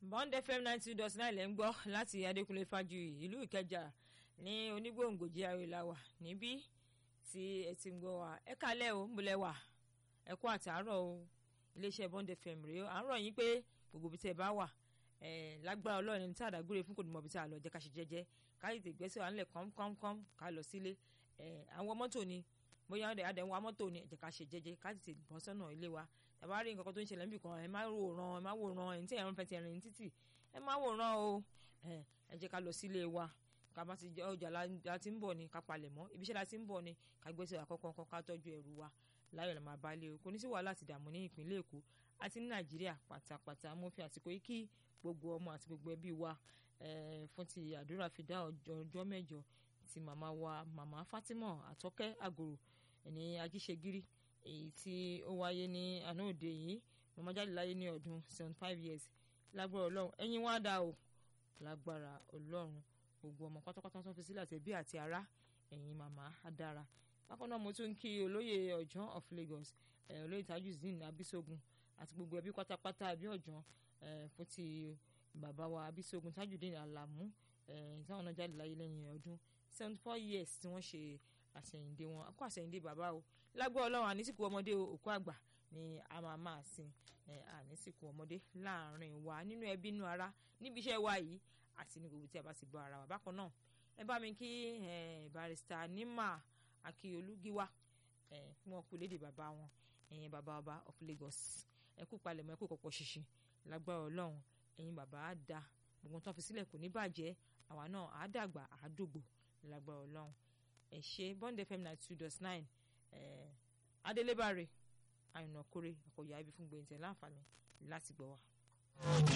bond fm ninety two dot nine lẹ́ ń gbọ́ láti adékúnlé fájuyì ìlú ìkẹjà ní onígbòǹgbò jíà ìlàwà níbí tí ẹ ti ń gbọ́ wa ẹ kálẹ̀ o múlẹ̀ wà ẹ kú àtàárọ̀ o iléeṣẹ́ bond fm rèé à ń rọ̀ yín pé gbogbo ibi tẹ́ ẹ bá wà ẹ lágbára ọlọ́run ẹni tí àdágbére fún kò ní mọ ibi tí a lọ jẹ́ ká ṣe jẹ́jẹ́ ká tètè gbẹ́sẹ̀ wà nílẹ̀ kọ́mkọ́mkọ́m ká lọ sílé ẹ àwọn mọ́tò ni bóyá ọ̀dẹ̀ adẹ̀ ń wa mọ́tò ni ẹ jẹ́ ká ṣe jẹ́jẹ́ ká tètè bọ́ sọ́nà ilé wa tàbá rí nǹkan tó ń ṣẹlẹ̀ níbì kan ẹ má wòran ẹ má wòran ẹ̀ ń tí ẹ̀rọ fẹ́ ti ẹ̀rìn ní títì ẹ má wòran o ẹ ẹ jẹ́ ká lọ sílé wa ká bá ti ọjà la ti ń bọ̀ ni ká palẹ̀ mọ́ ibiṣẹ́ la ti ń bọ̀ ni ká gbẹ́sẹ̀ àkọ́kọ́ kan ká tọ́jú ẹrù wa láyọ̀ lè máa balẹ̀ o kò ní sí wàhálà àti ìdààmú ní ìpínlẹ̀ èkó àti ní nàìjíríà pátápátá mo fi àsìkò yìí kí gbogbo ọmọ àti gbogbo ẹbí wa fún ti àdúrà fi dá ọjọ́ mẹ́jọ ti màmá wa màmá Fatima àtọ́kẹ́ àgòrò ní ajíṣegírí èyí tí ó wáyé ní àná òde yìí màmá jáde láyé ní ọdún seventy five years lágbára ọlọ́run ẹ̀yin wá dá o lágbára ọlọ́run gbogbo ọmọ pátápátá tó fi sílẹ̀ àti ẹbí àti ará ẹ̀yin màmá á dára bákan náà mo tún kí olóyè ọ̀jọ́n of Lagos olóyè Tajudeen Abisogun àti gbogbo ẹbí pátápátá ẹbí ọ̀jọ́n fún ti bàbá wa Abisogun Tajudeen Alamu táwọn náà jáde láyé lẹ́yìn ọdún seventy four years tí wọ́n ṣe àṣẹyìndé wọn kó àṣẹyìndé bàbá o lágbó ọlọ́run ànísìkò ọmọdé òkú àgbà ni a máa máa sin ànísìkò ọmọdé láàrin wa nínú ẹbí inú ara níbi iṣẹ́ wa yìí àti ní gbogbo tí a bá ti bọ́ ara wa bákan náà ẹ bá mi kí barista Nima Akíolúgíwá fún wọn kú lédè bàbá wọn ẹ̀yin bàbá ọba of Lagos ẹ kú palẹ̀mọ́ ẹ kú kọ̀pọ̀ ṣìṣì lágbára ọlọ́run ẹ̀yin bàbá á da gbogbo tó fi sílẹ̀ kò ní bàjẹ́ àwa náà á dàgbà á dògbò lágbára ọlọ́run ẹ ṣe bond fm ninety two dot nine adélébáre àyànnà kórè àkọyà ibi fún gbẹ̀ǹtẹ̀ láǹfààní láti gbọ́ wa.